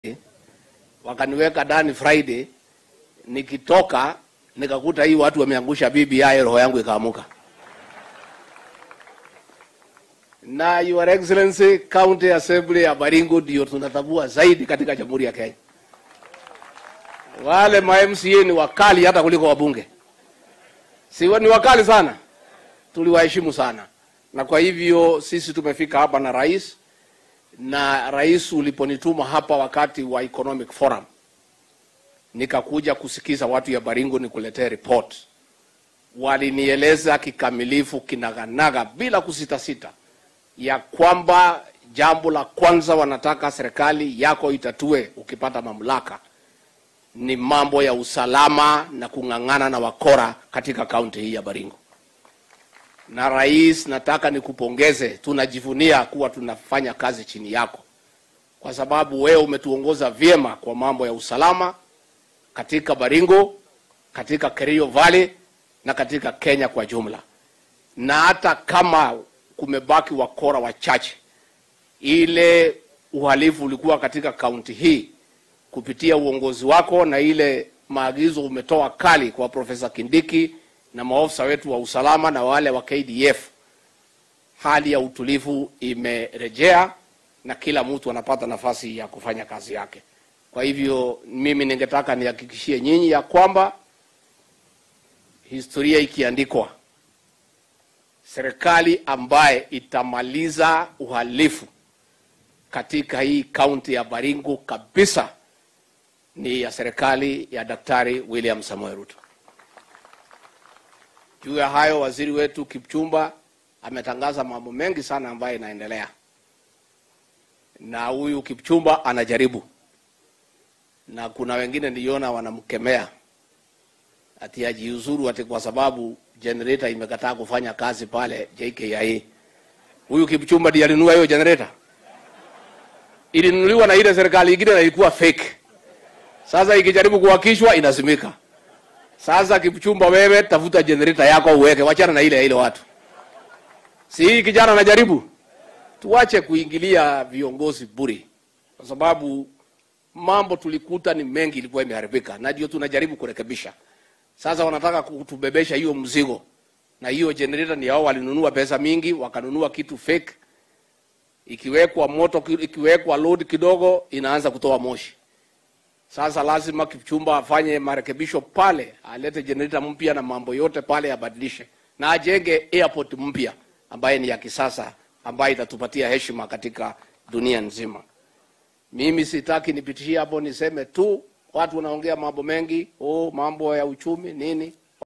wakaniweka ndani Friday, nikitoka nikakuta hii watu wameangusha BBI, roho yangu ikaamuka. Na Your Excellency, County Assembly ya Baringo ndio tunatambua zaidi katika Jamhuri ya Kenya. Wale ma MCA ni wakali hata kuliko wabunge, si ni wakali sana, tuliwaheshimu sana, na kwa hivyo sisi tumefika hapa na rais na rais uliponituma hapa wakati wa economic forum, nikakuja kusikiza watu ya Baringo nikuletee report. Walinieleza kikamilifu kinaganaga bila kusitasita ya kwamba jambo la kwanza wanataka serikali yako itatue ukipata mamlaka ni mambo ya usalama na kung'ang'ana na wakora katika kaunti hii ya Baringo. Na rais, nataka nikupongeze, tunajivunia kuwa tunafanya kazi chini yako, kwa sababu wewe umetuongoza vyema kwa mambo ya usalama katika Baringo, katika Kerio Valley na katika Kenya kwa jumla. Na hata kama kumebaki wakora wachache, ile uhalifu ulikuwa katika kaunti hii kupitia uongozi wako na ile maagizo umetoa kali kwa Profesa Kindiki na maofisa wetu wa usalama na wale wa KDF, hali ya utulivu imerejea na kila mtu anapata nafasi ya kufanya kazi yake. Kwa hivyo mimi ningetaka nihakikishie nyinyi ya kwamba historia ikiandikwa, serikali ambaye itamaliza uhalifu katika hii kaunti ya Baringo kabisa ni ya serikali ya Daktari William Samoei Ruto. Juu ya hayo, waziri wetu Kipchumba ametangaza mambo mengi sana ambayo inaendelea, na huyu Kipchumba anajaribu, na kuna wengine niliona wanamkemea ati ajiuzuru ati kwa sababu generator imekataa kufanya kazi pale JKIA. Huyu Kipchumba ndiye alinunua hiyo generator, ilinunuliwa na ile serikali ingine na ilikuwa fake. Sasa ikijaribu kuwakishwa inazimika. Sasa Kipchumba, wewe tafuta generator yako uweke, wachana na ile ya ile watu. Si hii kijana anajaribu, tuache kuingilia viongozi buri, kwa sababu mambo tulikuta ni mengi, ilikuwa imeharibika na ndio tunajaribu kurekebisha. Sasa wanataka kutubebesha hiyo mzigo, na hiyo generator ni hao walinunua pesa mingi, wakanunua kitu fake, ikiwekwa moto, ikiwekwa load kidogo, inaanza kutoa moshi. Sasa lazima Kipchumba afanye marekebisho pale, alete generator mpya na mambo yote pale abadilishe, na ajenge airport mpya ambaye ni ya kisasa, ambayo itatupatia heshima katika dunia nzima. Mimi sitaki nipitishie hapo, niseme tu watu wanaongea mambo mengi, oh, mambo ya uchumi nini.